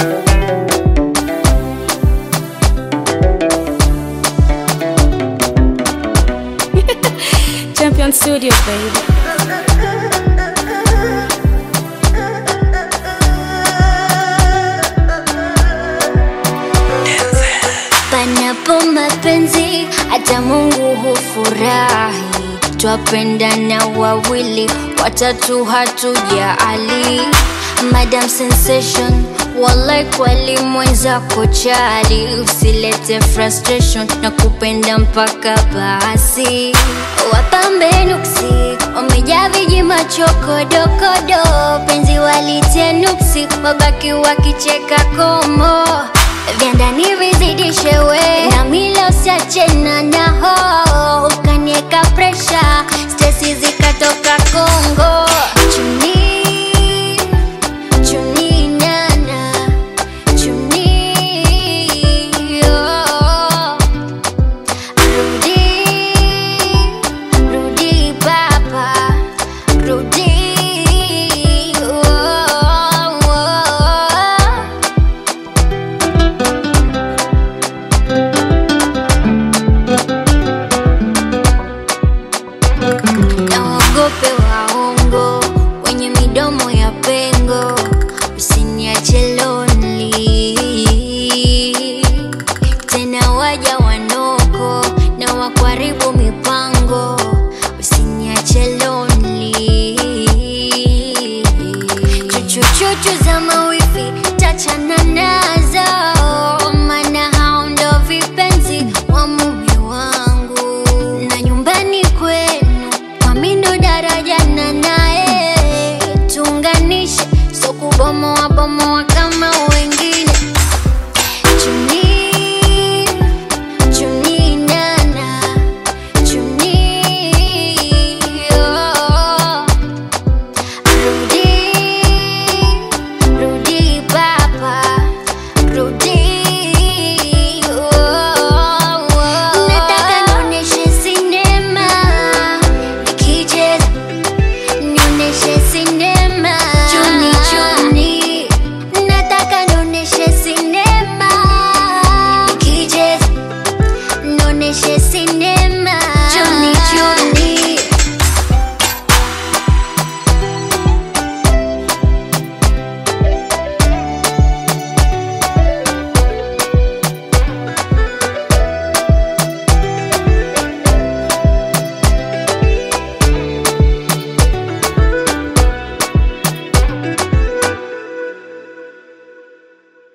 Champion Studios, baby. Panapo mapenzi hata Mungu hufurahi, twapendana wawili, watatu hatujaali. Madam Sensation, wallahi kweli mwenzako chali, usilete frustration na kupenda mpaka basi. Wapambe nuksi wamejaa viji machokodokodo, penzi walitie nuksi, wabaki wakicheka komo vya ndani vizidishe we na mila usiachena naho ukanieka presha stesi zikatoka Kongo